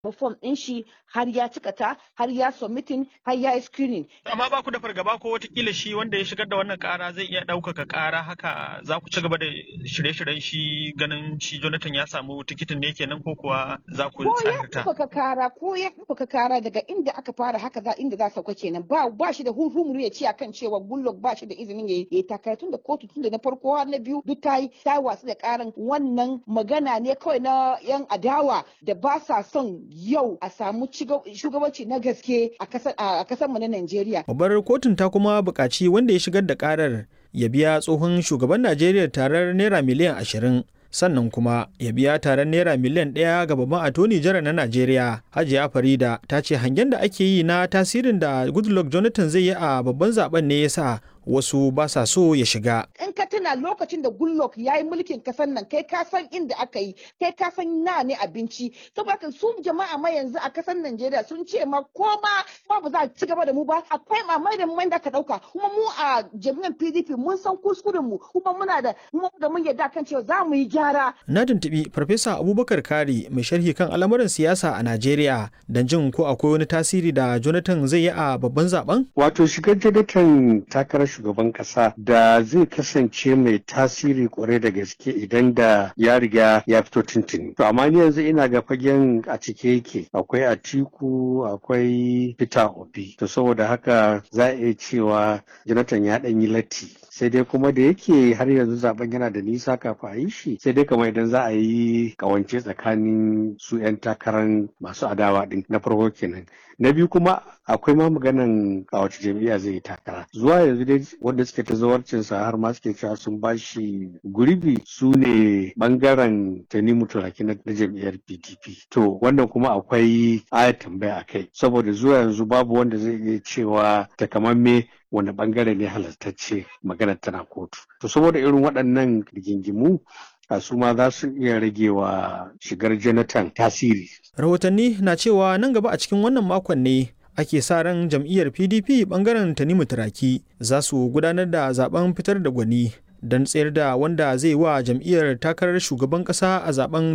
fom ɗin shi har ya cika ta har ya submitting har ya yi screening. Amma ba ku da fargaba ko watakila shi wanda ya shigar da wannan kara zai iya ɗaukaka kara haka za ku ci gaba da shirye-shiryen shi ganin shi Jonathan ya samu tikitin ne kenan ko kuwa za ku Ko ya tsarta. ɗaukaka kara ko ya ɗaukaka kara daga inda aka fara haka za inda za sauka kenan ba ba shi da hurhumuru ya ce akan cewa Goodluck ba shi da izinin ya yi takara tun da kotu tun da na farko har na biyu duk ta yi ta watsu da karan wannan magana ne kawai na yan adawa da ba sa son yau a samu ciga- shugabanci na gaske a kasar a kasar mu na Najeriya. Babbar kotun ta kuma buƙaci wanda ya shigar da ƙarar ya biya tsohon shugaban Najeriya tarar naira miliyan ashirin sannan kuma ya biya tarar naira miliyan ɗaya ga babban atoni jara na Najeriya. Hajiya Farida ta ce hangen da ake yi na tasirin da Goodluck Jonathan zai yi a babban zaben ne ya sa wasu ba sa so ya shiga. in ka tuna lokacin da Goodluck ya yi mulkin kasar nan kai ka san inda aka yi kai ka san na ne abinci saboda haka su jama'a ma yanzu a kasar Najeriya sun ce ma ko ma ma ba za a ci gaba da mu ba akwai mamai da mai da ka dauka kuma mu a jami'an PDP mun san kuskuren mu kuma muna da mu da mun yarda kan cewa za mu yi gyara Na tuntuɓi Farfesa Abubakar Kari mai sharhi kan al'amuran siyasa a Najeriya don jin ko akwai wani tasiri da Jonathan zai yi a babban zaben? Wato shigar Jonathan takarar shugaban kasa da zai kasance mai tasiri kwarai da gaske idan da ya riga ya fito tuntuni. To amma ni yanzu ina ga fagen a cike yake akwai Atiku akwai Peter Obi. To saboda haka za a iya cewa Jonathan ya ɗan yi latti. Sai dai kuma da yake har yanzu zaben yana da nisa kafin a yi shi sai dai kamar idan za a yi kawance tsakanin su 'yan takarar masu adawa din na farko kenan. Na biyu kuma akwai ma maganan a wace jam'iyya zai yi takara zuwa yanzu dai wanda suke ta zawarcin sa har ma suke cewa sun bashi gurbi su ne bangaren tanimu turaki na na jam'iyyar pdp to wannan kuma akwai aya tambaya a kai saboda zuwa yanzu babu wanda zai iya cewa takamamme wani bangare ne halartacce maganar tana kotu to saboda irin waɗannan rigingimu a su ma za su iya rage wa shigar jonathan tasiri Rahotanni na cewa nan gaba a cikin wannan makon ne ake sa ran jam'iyyar PDP bangaren Tanimu Turaki za su gudanar da zaben fitar da gwani don tsayar da wanda zai wa jam'iyyar takarar shugaban kasa a zaben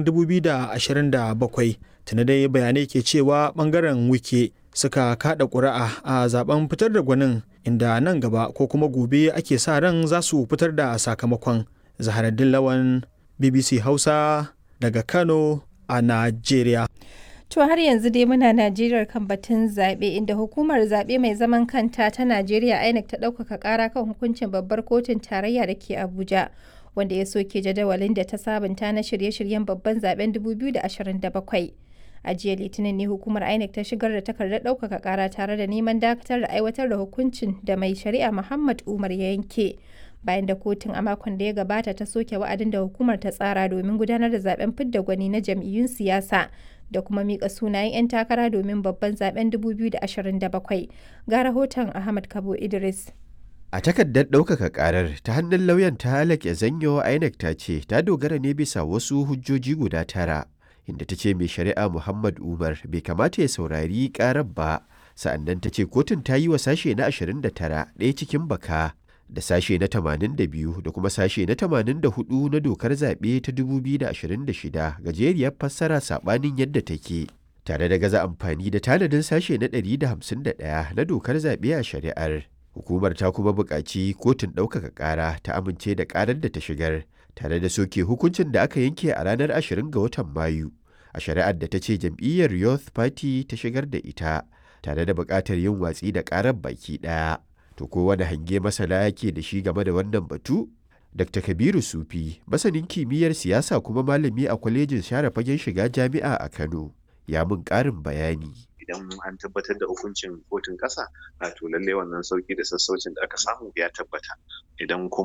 2027. Tuna dai bayanai ke cewa bangaren wike suka kada ƙuri'a a zaben fitar da gwanin inda nan gaba ko kuma gobe ake sa ran za su fitar da sakamakon. Zaharaddin Lawan BBC Hausa daga Kano a Najeriya. To har yanzu dai muna Najeriya kan batun zaɓe inda hukumar zaɓe mai zaman kanta ta Najeriya INEC ta ɗaukaka ƙara kan hukuncin babbar kotun tarayya da ke Abuja wanda ya soke jadawalin da ta sabunta na shirye-shiryen babban zaben 2027. A jiya Litinin ne hukumar INEC ta shigar da takardar ɗaukaka ƙara tare da neman dakatar da aiwatar da hukuncin da mai shari'a Muhammad Umar ya yanke. bayan da kotun a makon da ya gabata ta soke wa'adin da hukumar ta tsara domin gudanar da zaben fidda gwani na jam'iyyun siyasa da kuma mika sunayen 'yan takara domin babban zaben 2027 ga rahoton ahmad kabo idris A takardar ɗaukaka ƙarar ta hannun lauyan ta halake zanyo INEC ta ce ta dogara ne bisa wasu hujjoji guda tara inda ta ce mai shari'a Muhammad Umar bai kamata ya saurari ƙarar ba sa'annan ta ce kotun ta yi wa sashe na 29 ɗaya cikin baka da sashe na 82 da kuma sashe na 84 na dokar zaɓe ta 2026 gajeriyar fassara saɓanin yadda take tare da gaza amfani da tanadin sashe na 151 na dokar zaɓe a shari'ar hukumar ta kuma buƙaci kotun ɗaukaka ƙara ta amince da ƙarar da ta shigar tare da soke hukuncin da aka yanke a ranar 20 ga watan mayu a shari'ar da ta ce jam'iyyar youth party ta shigar da ita tare da buƙatar yin watsi da ƙarar baki ɗaya To ko wani hange masana yake da shi game da wannan batu? Dr. Kabiru Sufi, masanin kimiyyar siyasa kuma malami a kwalejin share fagen shiga jami'a a Kano, ya mun ƙarin bayani. idan an tabbatar da hukuncin kotun ƙasa a to lallai wannan sauki da sassaucin da aka samu ya tabbata idan kuma